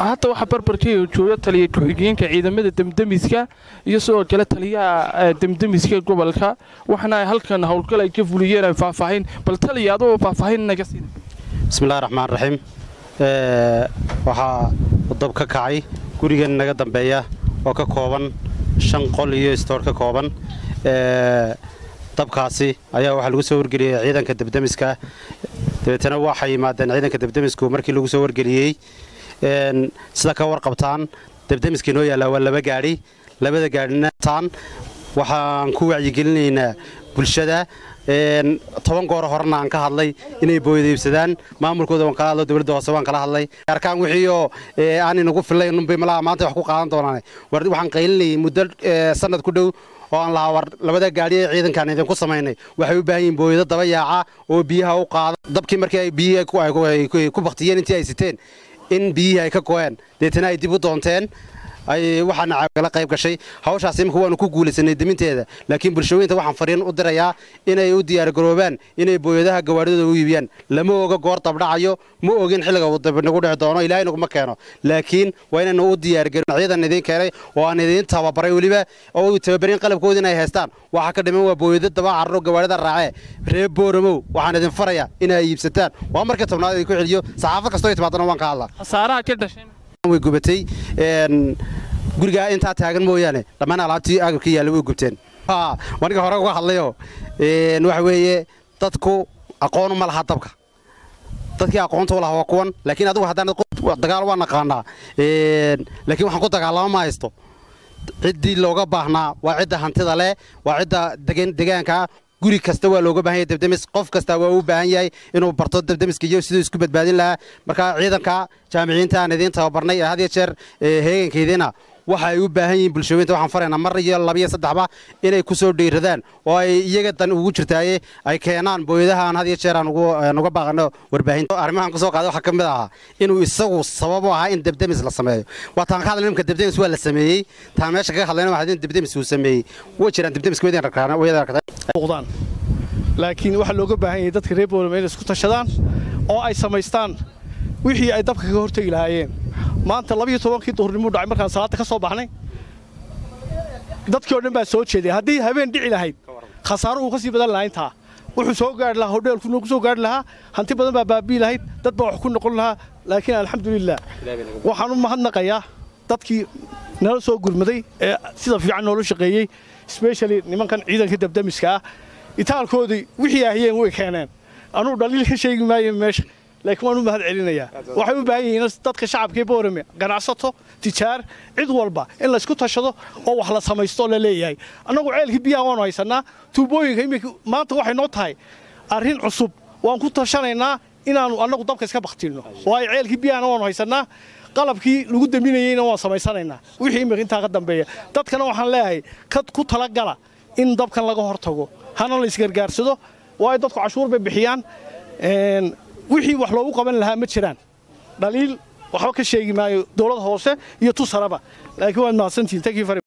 hadda waxaa barbarkeyga jooga taliya ku-xigeenka ciidamada demdemiska iyo sidoo kale taliyaha demdemiska gobolka waxaana ay halkan howlgal ay ka fuliyeen ay faahfaahin bal taliya adoo faahfaahin naga siin bismillahi raxmaan raxiim waxaa dab ka kacay gurigan naga dambeeya oo ka kooban shan qol iyo istoor ka kooban dabkaasi ayaa waxaa lagu soo wargeliyey ciidanka debdemiska dabeetana waxay yimaadeen ciidanka debdemisku markii lagu soo wargeliyey sida ka warqabtaan debdemiskii noo yaallaa waa laba gaadhi labada gaadhina taan waxaan ku wacyigelinaynaa bulshada toban goor horena aan ka hadlay inay booyada iibsadaan maamulkooda waan kala hadlo dowladda hoose waan kala hadlay arkaan wixiioo aan inagu fillayn unbay malaha maanta wax ku qaadan doonaan waxaan qaylinayay muddo sanad ku dhow oo aan lahaa war labada gaadhi ee ciidankaan idinku samaynay waxay u baahan yihiin booyado daba yaaca oo biyaha u qaada dabkii markii ay biyihii ku baktiyeen intii ay siteen in biyihii ay ka go'een deetana ay dib u doonteen ay waxaana kala qayb gashay hawshaas imika waanu ku guulaysanay deminteeda laakiin bulshooyinta waxaan fariin u dirayaa inay u diyaargaroobaan inay booyadaha gawaadhidooda u iibiyaan lama oga goor dabdhacayo ma ogin xilliga uu dab nagu dhici doono ilaahay naguma keeno laakiin waa inaynu u diyaargarin ciidan idiin keenay oo aan idiin tababaray weliba oo tababarin qalabkooda inay haystaan waxaa ka dhiman waa booyado daba carro gawaadhida raacee reer boораmow waxaan idin farayaa inay iibsataan waa markii tobnaad idinku celiyo saxaafad kastoo timaadana waan ka hadlaa khasaaraha ka dhashay way gubatay gurigaa intaa taagan mooyaane dhammaan alaabtii agabkii yaalla way gubteen aniga hore uga hadlayoo waxa weeye dadku aqoonu ma laha dabka dadkii aqoonta u laha waa kuwan laakiin adigu haddaan dagaal waa naqaanaa laakiin waxaan ku dagaalama ma haysto ciddii looga baahnaa waa cidda hantida leh waa cidda degaanka guri kasta waa looga baahan yahay debdemis qof kasta waa u baahan yahay inuu barto debdemiska iyo siduu isku badbaadin lahaa marka ciidanka jaamiciyiinta aan idiin tababarnay ee had iyo jeer heegankeediina waxa ay u baahan yihiin bulshooyinta waxaan faraynaa mar iyo labiyo saddexba inay ku soo dhiiradaan oo ay iyaga dan ugu jirtaaye ay keenaan booyadaha aan had iyo jeer aan uga baaqano warbaahinta arrimahan kusoo qaaday waxaa ka mid ahaa inuu isagu sabab u ahaa in debdemis la sameeyo waa taan ka hadlay nimka debdemis waa la sameeyey taan meesha kaga hadlayna waxaa in debdemis uu sameeyey way jiraan debdemiska waydan arkaan waydan arkaan muuqdaan laakiin waxaa looga baahan yahay dadka reer boolama inay isku tashadaan oo ay samaystaan wixii ay dabka kaga hortegi lahaayeen maanta labiyo tobankii duhurnimuu dhacay markaan salaadda ka soo baxnay dadkii o dhan baa soo jeeday haddii habeen dhici lahayd khasaaro uu ka sii badan lahaa intaa wuxuu soo gaari lahaa hodheelkuna ku soo gaari lahaa hanti badan baa baabi'i lahayd dad baa wax ku noqon lahaa laakiin alxamdulilah waxaan u mahadnaqayaa dadkii nala soo gurmaday ee sida fiican noola shaqeeyey sbeshali nimankan ciidanka dabdamiska ah itaalkoodii wixii ahiyeen way keeneen anuu dhaliil ka sheegi maayo meesha laakiin waan u mahad celinayaa waxay u baahan yihiin dadka shacabkii boorame ganacsato tijaar cid walba in laysku tashado oo wax la samaysto la leeyahay annagu ceelkii biyaha waanu haysannaa tuubooyinka iminka maanta waxay noo tahay arrin cusub waan ku tashanaynaa inaannu annagu dabka iska baktiinno waayo ceelkii biyahana waanu haysannaa qalabkii lagu daminayeyna waan samaysanaynaa wixii imika intaa ka dambeeya dadkana waxaan leeyahay kad ku talagala in dabkan laga hortago hana la isgargaarsado waayo dadku cashuur bay bixiyaan wixii wax loogu qaban lahaa ma jiraan dhaliil waxba ka sheegi maayo dowlad hoose iyo tusaraba laakiin waad mahadsantihin